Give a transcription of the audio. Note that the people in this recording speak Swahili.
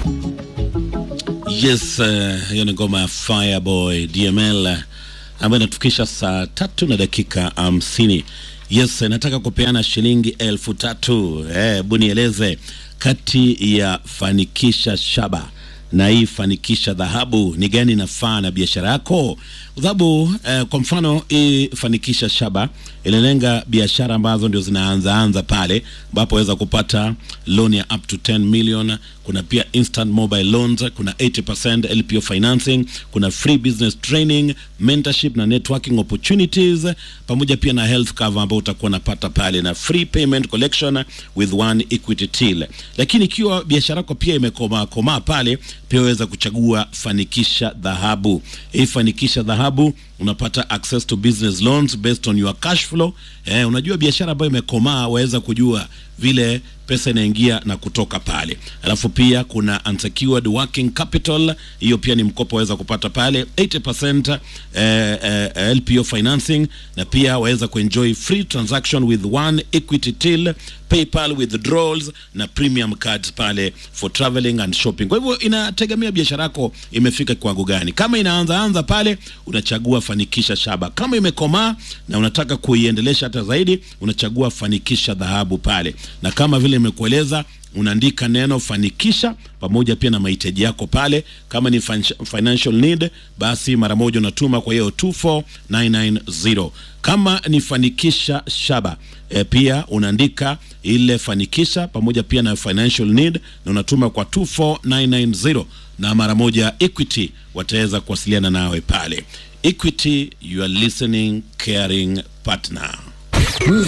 Yes, hiyo uh, ni ngoma ya Fireboy DML uh, ambayo inatufikisha saa tatu na dakika hamsini. Yes, nataka kupeana shilingi elfu tatu. Hebu nieleze kati ya fanikisha shaba na hii fanikisha dhahabu ni gani inafaa na biashara yako? Kwa sababu eh, kwa mfano hii fanikisha shaba inalenga biashara ambazo ndio zinaanza anza pale, ambapo waweza kupata loan ya up to 10 million. Kuna pia instant mobile loans, kuna 80% LPO financing, kuna free business training, mentorship na networking opportunities, pamoja pia na health cover ambao utakuwa unapata pale na free payment collection with one equity till. Lakini ikiwa biashara yako pia imekomaa komaa pale, pia waweza kuchagua fanikisha dhahabu. Hii fanikisha dhahabu unapata access to business loans based on your cash flow. Eh, unajua biashara ambayo imekomaa waweza kujua vile pesa inaingia na kutoka pale. Alafu pia kuna unsecured working capital, hiyo pia ni mkopo waweza kupata pale 80% eh, eh, LPO financing, na pia waweza kuenjoy free transaction with one equity till, PayPal withdrawals na premium cards pale for traveling and shopping. Kwa hivyo inategemea biashara yako imefika kiwango gani. Kama inaanza anza pale, unachagua fanikisha shaba. Kama imekomaa na unataka kuiendelesha hata zaidi, unachagua fanikisha dhahabu pale, na kama vile imekueleza unaandika neno fanikisha pamoja pia na mahitaji yako pale. Kama ni financial need, basi mara moja unatuma kwa hiyo 24990. Kama ni fanikisha shaba e, pia unaandika ile fanikisha pamoja pia na financial need na unatuma kwa 24990, na mara moja Equity wataweza kuwasiliana nawe pale. Equity, you are listening caring partner.